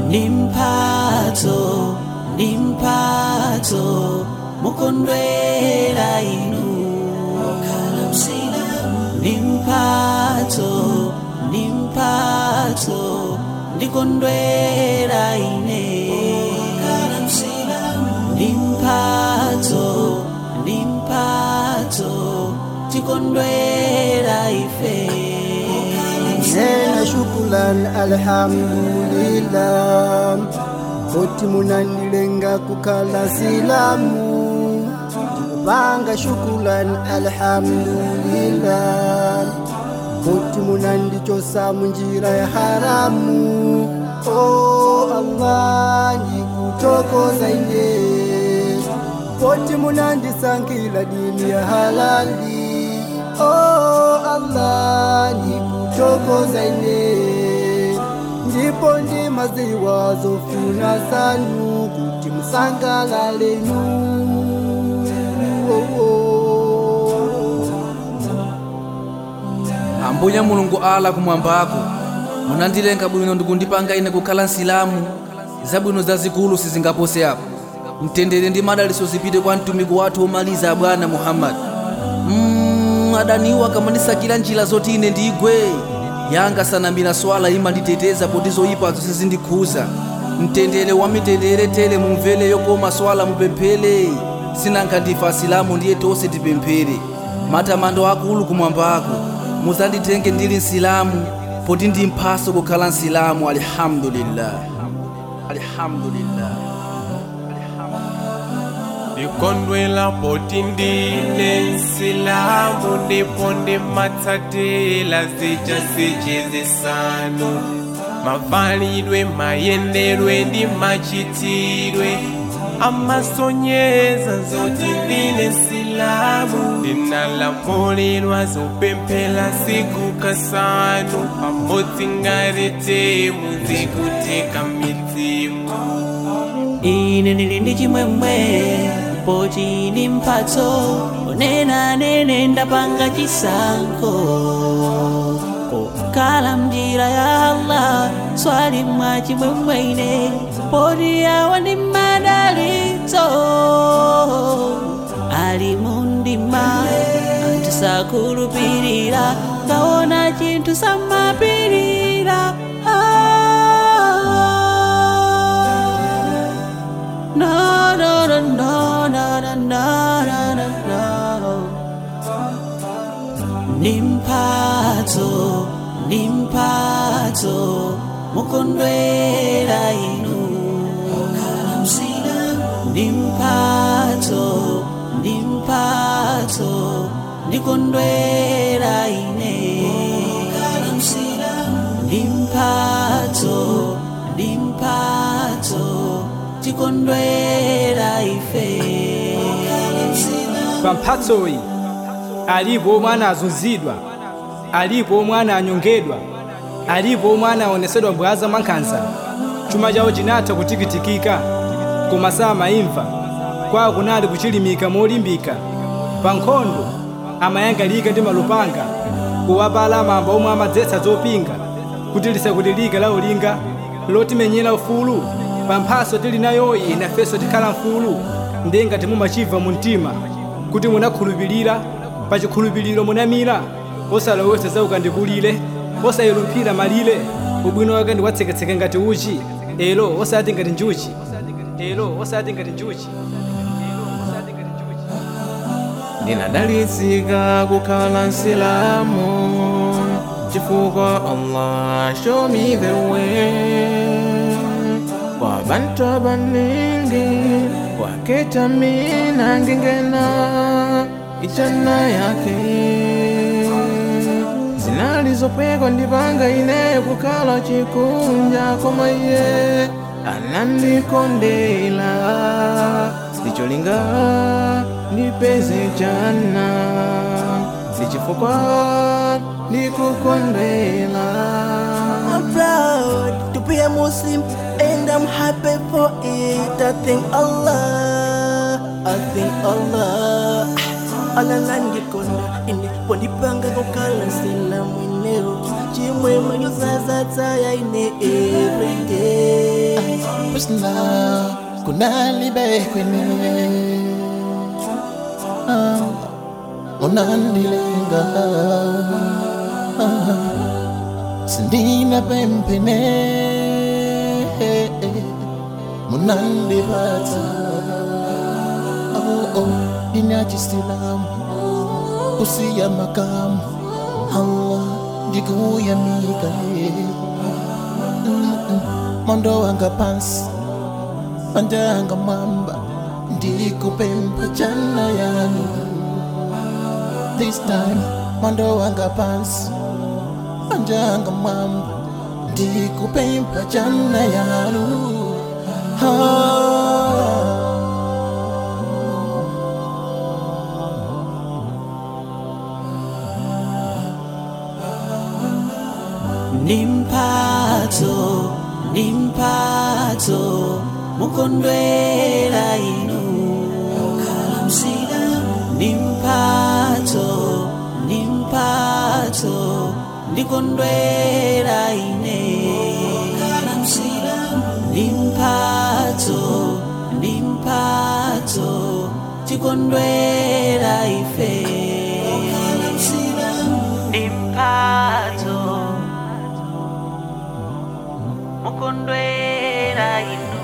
nimphatso nimphatso mukondwera inu nimphatso nimphatso ndikondwera ine nimphatso nimphatso tikondwera ife nena shukulan alhamdulillah koti munandilenga kukhala silamu ndikupanga shukulan alhamdulillah koti munandichosa munjira ya haramu oh allah ndikutokoza ine koti munandisankila dini ya halali oh allah ndikutokoza ine ndipo ndi maziwa zofuna sanu kuti musangalalenu oh, oh. ambuye mulungu ala kumwambako munandilenga bwino ndikundipanga ine kukhala nsilamu zabwino zazikulu sizingapose apo mtendere ndi madaliso zipite kwa mtumiki wathu omaliza bwana muhammadi mm, adaniwo akamandisakira njira zoti ine ndigwe yanga sanambira swala imanditeteza poti zoyipazo sizindikhuza mtendere wa mitendere tele mumvere yokoma swala mupemphele sinanka ndife asilamu ndiye tonse tipemphere matamando akulu kumwambako muzanditenge ndili nsilamu poti ndi mphaso kukhala nsilamu alhamdulillah alhamdulillah ndikondwela poti ndine nsilamu ndipo ndimatsatila zija zichizisanu mavalidwe mayendedwe ndi machitidwe amasonyeza zoti ndine nsilamu ndinalamulidwa zopemphera siku kasanu pamodzi ngati temu zikuteka midzimu ine ndili ndi chimwemwe poti ndi mphatso onena nene ndapanga chisankho kokhala mnjira ya allah swali mwa chimwemwe ine poti awa ndi madalitso ali mundima anthu sakhulupirira kaona chinthu samapirira ah. No, no, no, no, no, no, no, no, no, no. Nimphatso, nimphatso, mukondwera inu. Nimphatso, nimphatso, ndikondwera ine. Nimphatso, nimphatso, tikondwera ife. pa mphatsoyi alipo omwe anazunzidwa alipo omwe ananyongedwa alipo omwe anaonesedwa mbwaza mwankhanza chuma chawo chinatha kutikitikika koma samayimva kwawo kunali kuchilimika molimbika pa nkhondo amayangalika ndi malupanga kuwapala mamba omwe amadzetsa zopinga kuti lisakutilika la ulinga lotimenyera ufulu pa mphaso tili nayoyi inafenso tikhala mfulu ndenga timumachibva mu mtima kuti munakhulupirira pa chikhulupiriro munamira osalowesa za ukandikulire osayilumphira malire ubwino wake ndiwatseketseke ngati uchi elo osati ngati njuchi elo osati ngati njuchi elo osati ngati njuchi ndinadalitsika kukhala nsilamu chifukwa allah show me the way kwa bantu abaningi waketa mina ngingena ichana yake zinalizopwekwa ndipanga ineyo kukhala chikunja koma iye anandikondela ndicholinga ndipeze chana ndichifukwa ndikukondela I'm proud to be a Muslim and I'm happy for it. I thank Allah. I thank Allah. alanandikonda ine pondipanga kukhala sila mweneo chimwemwe nyuzazataya ine everyday Pusna kunalibe kwene Ah, unandilenga Ah, sindina pempene munandipata oh, oh, inachisilamu usiya makamu Allah ndikuyamika mondo wanga pansi panjanga mwamba ndikupempa chana yanu this time mondo wanga pansi panjanga mwamba ndikupempa chana yanu ah. nimphatso nimphatso mukondwera inu kalamsira nimphatso nimphatso ndikondwera ine kalamsira nimphatso nimphatso tikondwera ife kalamsira nimphatso mukondwera inu